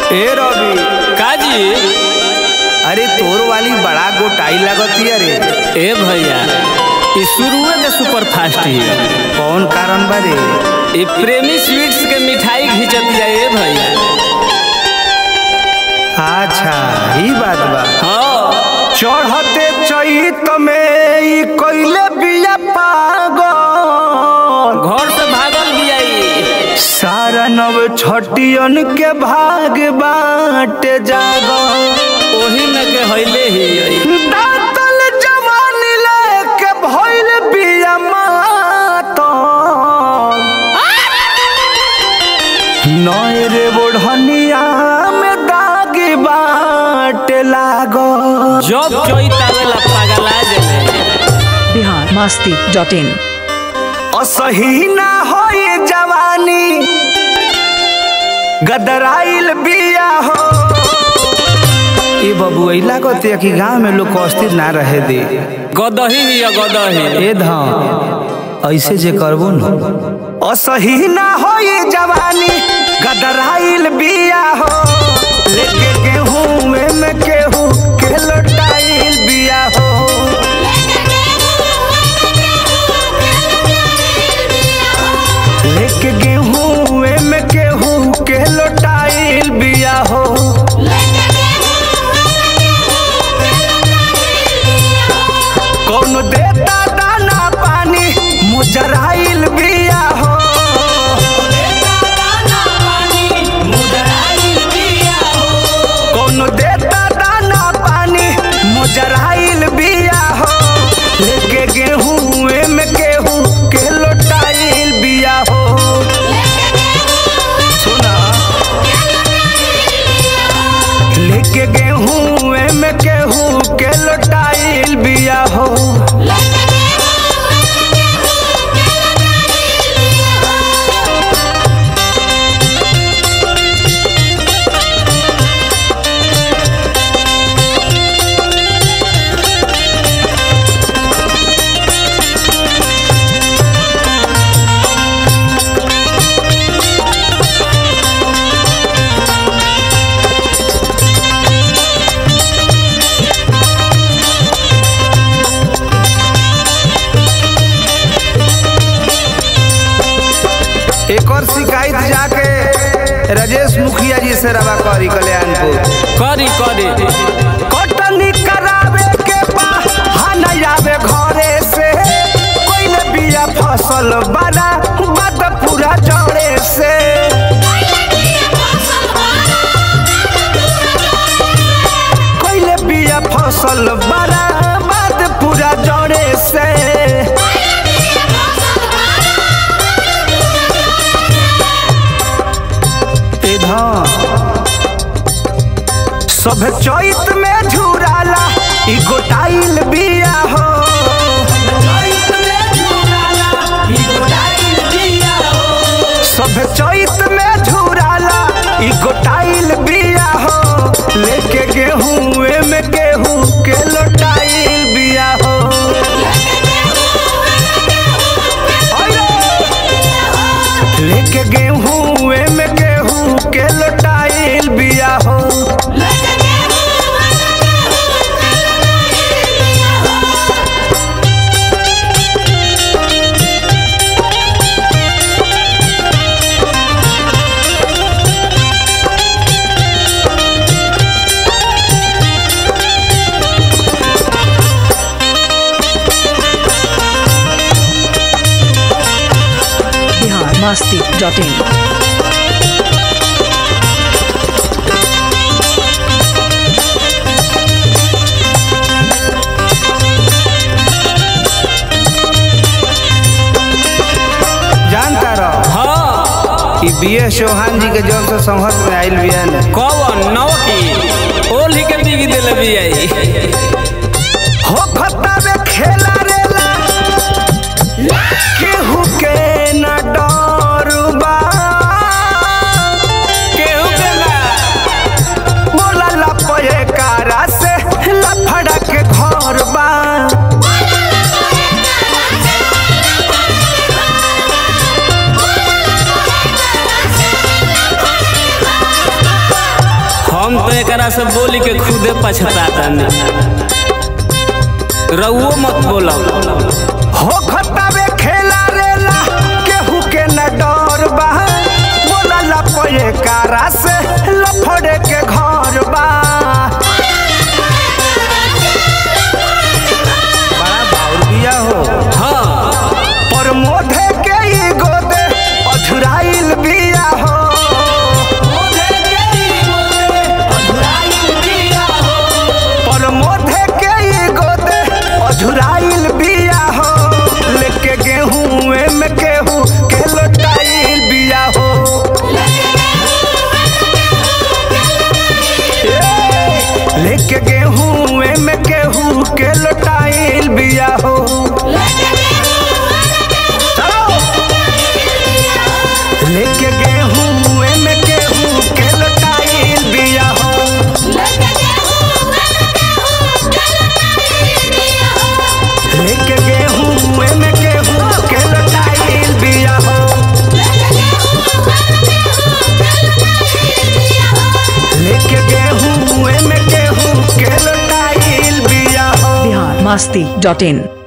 ए रवि काजी अरे तोर वाली बड़ा गोटाई लगती अरे ए भैया ई शुरुए में सुपर फास्ट ही कौन कारण बारे ई प्रेमी स्वीट्स के मिठाई घिंचत जाए ए भैया अच्छा ही बात बा हाँ चढ़ते चैत में ई कइले बिया पागल घर से भागल भी आई सारा नव छटियन के भाग बाटे जागल ओही में के हइले ही आई दातल जवानी लेके भइल बिया मातल नय रे बोढ़निया में दाग बाटे लागल जब चोइत आवेला पागला जाले बिहार मस्ती डॉट इन असही ना होई जवानी गदराइल बिया हो ए बबू ऐला कहते कि गांव में लोग को अस्थिर ना रहे दे गदही ही है, गदही ए धाम ऐसे जे करबो न असही ना होई जवानी गदराइल बिया हो लेके गेहूं में में केहू के लटाइल बिया हो लेके गेहूं में केहू के लटाइल बिया हो कौन देता दाना पानी मुजराइल बिया हो कौन देता दाना पानी मुजराइल बिया हो लेके गेहूं में केहू के लटाइल बिया हो सुना लेके गेहूं में केहू के लटाइल बिया हो एक और शिकायत जाके राजेश मुखिया जी से रवा करी कल्याणपुर करी करी कटनी करावे के बहाना आवे घरे से कोइले बिया फसल बड़ा बात पूरा जड़े से कोइले बिया फसल बड़ा बात पूरा जड़े से ए धान सब चैत में झुराला ई गोटाइल बिया हो सब चैत में झुराला ई गोटाइल बिया हो लेके गेहूं में गेहूं के लोटाइल बिया हो लेके गेहूं में गेहूं के लोटाइल बिया हो बिहार मस्ती डॉट इन जानता रहो हाँ कि बी एस चौहान जी के जब से संघर्ष में आयल बिया न कौन नौ की ओली के बिगी दिल भी आई हो खत्ता में खेला रेला केहू के न डर बा केहू के ना बोला लपए कारा से लफड़ा के घर बा एकरा से बोली के खुदे पछताता रउओ मत बोलो हो खतावे खेला रेला केहू के न डर बा बोलला पये कारा से लफड़े के घर बा बड़ा बाउर बिया हो हाँ पर मोधे के ई गोदे अधुराइल बिया हो पर मोधे के ई गोदे अधुराइल बिया हो लेके गेहूं में केहू के लोटाइल बिया हो ए, लेके गेहूं में केहू के लोटाइल बिया हो चलो लेके गेहूं में केहू के लोटाइल बिया हो लेके गेहूं में केहू के लोटाइल बिया हो लेके गेहूं में केहू के लोटाइल बिया हो बिहार मस्ती डॉट इन